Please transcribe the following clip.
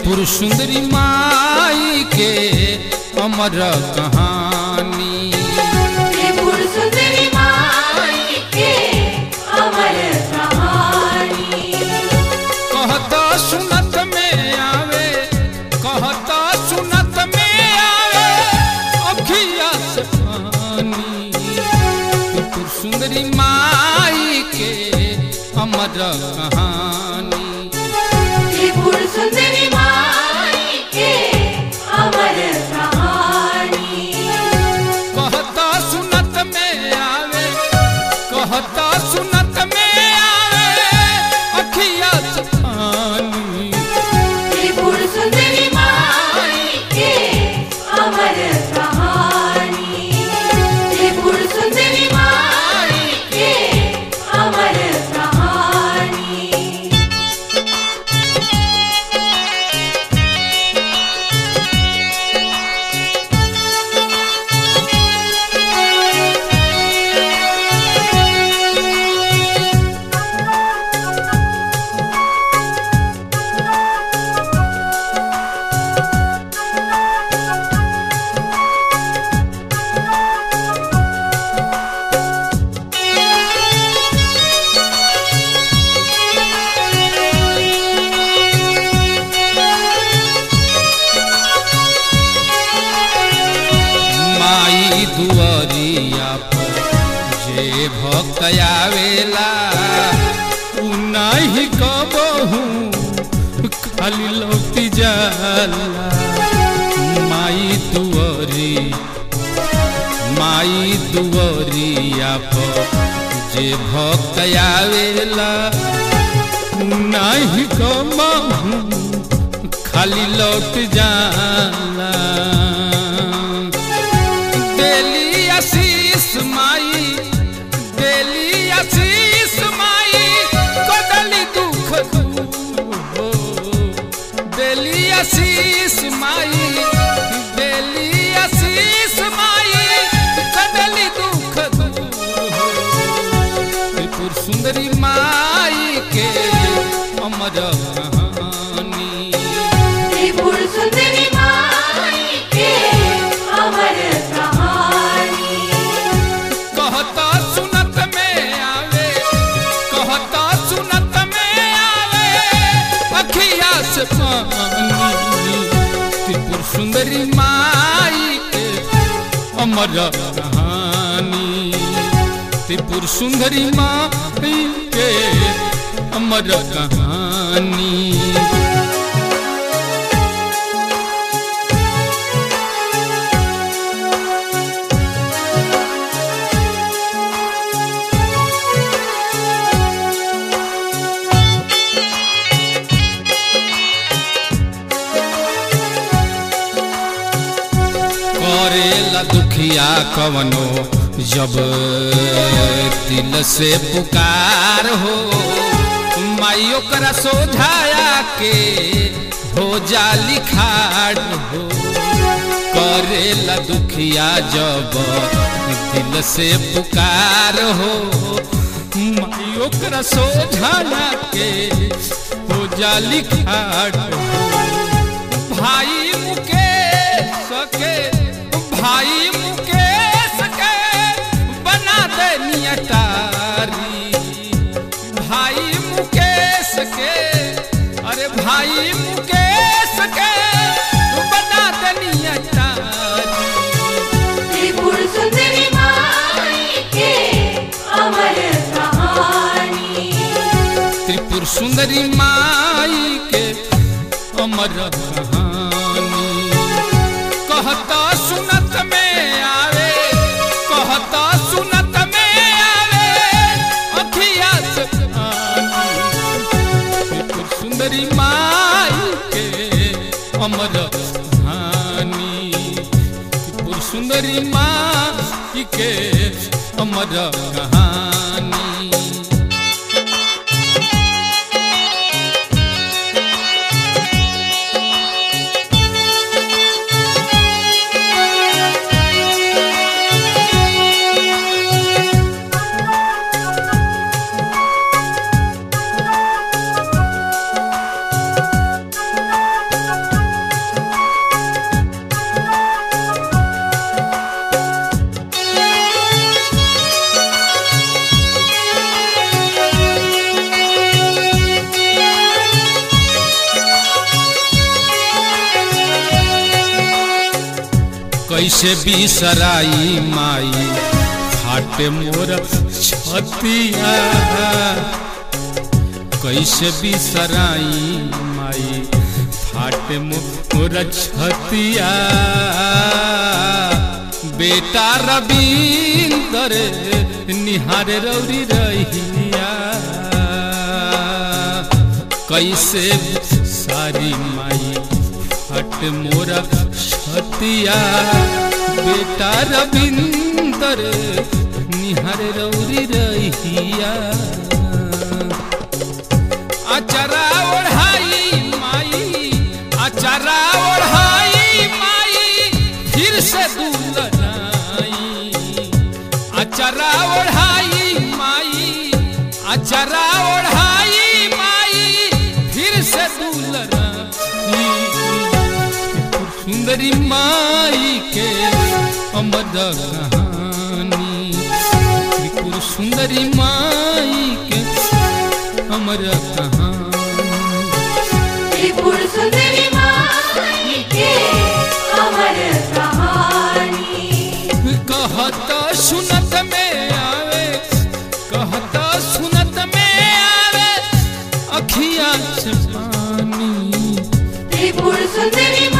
त्रिपुर सुंदरी माई के अमर कहानी त्रिपुर सुंदरी माई के अमर कहानी कहता सुनत में आवे कहता सुनत में आवे अखिया से पानी त्रिपुर सुंदरी माई के अमर कहानी त्रिपुर सुंदरी माई के अमर कहानी कहता सुनत में आवे कहता सुनत में आवे अखिया से पानी त्रिपुर सुंदरी माई के अमर कहानी त्रिपुर सुंदरी माई के अमर कहानी माई दुआरिया पर जे भक्त आवेला उ नहीं कबहू खाली लौटी जाला माई दुआरी माई दुआरिया पर जे भक्त आवेला उ नहीं कबहू खाली लौट जाला देली आशीष माई देली आशीष माई कदली दुख दूर हो देली आशीष माई देली आशीष माई कदली दुख दूर हो त्रिपुर सुंदरी माई के अमर कहानी त्रिपुर सुंदरी माई के अमर कहानी कहता सुनत में आवे कहता सुनत में आवे अखिया से पानी त्रिपुर सुंदरी माई के अमर कहानी त्रिपुर सुंदरी माई के अमर कहानी करेला दुखिया कवनो जब दिल से पुकार हो माई ओकरा सोझाया के हो जा लिखाड़ हो करेला दुखिया जब दिल से पुकार हो माई ओकरा सोझाया के हो जा लिखाड़ हो भाई मुकेश के भाई मुकेश के बना दे नियतारी भाई मुकेश के अरे भाई मुकेश के बना दे नियतारी त्रिपुर सुंदरी माई के अमर कहानी त्रिपुर सुंदरी माई के अमर कहानी कहता सुनत में आवे कहता सुनत में आवे अखिया से पानी त्रिपुर सुंदरी माई के अमर कहानी त्रिपुर सुंदरी माई के अमर कहानी कैसे बिसराई माई फाटे मोर छतिया कैसे बिसराई माई फाटे मोर छतिया बेटा रविंदर निहार रौरी रहिया कैसे सारी माई फट मोरा छतिया बेटा रविंदर निहार रौरी रहिया अचरा ओढ़ाई माई अचरा ओढ़ाई माई फिर से दुलराई अचरा ओढ़ाई माई अचरा ओढ़ाई माई फिर से दुलराई सुंदरी माई के अमर कहानी त्रिपुर सुंदरी माई के अमर कहानी त्रिपुर सुंदरी माई के अमर कहानी कहत सुनत में आवे कहत सुनत में आवे अखिया से पानी त्रिपुर सुंदरी